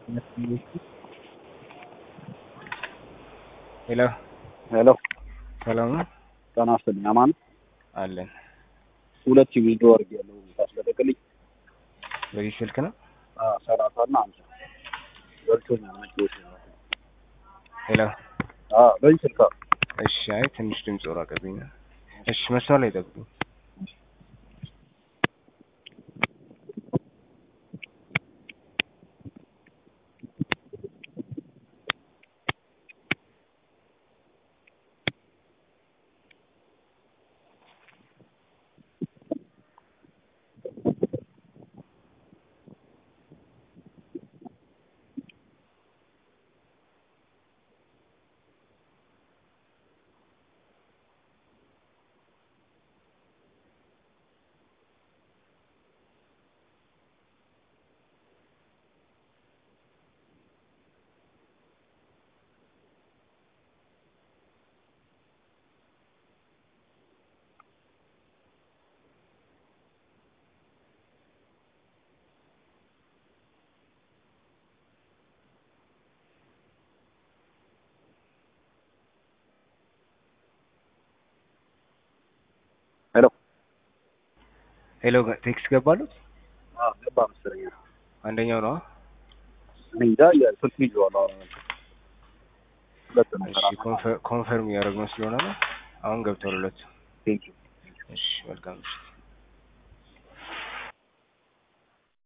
ሄሎ ሄሎ ሰላም ነው ጤና ይስጥልኝ። አማን አለን። ሁለት ዊዝዶ አድርጌያለሁ ታስለቀቅልኝ። በዚህ ስልክ ነው። ሰላሳ እና አምሳ በልቶኛል። መጭዎች ሄሎ በዚህ ስልክ እሺ። አይ ትንሽ ድምፅ ራቀብኝ ነው። እሺ መስመር ላይ ጠብቁኝ። ሄሎ ሄሎ ቴክስት ገባሉት። ገባ መሰለኝ። አንደኛው ነው። እኔ እንጃ የስልክ ይዤዋለሁ። ሁለት ነው እሺ ኮንፈርም እያደረግነው ስለሆነ ነው። አሁን ገብቷል ሁለቱ። ቴንኪው እሺ መልካም ምሽት።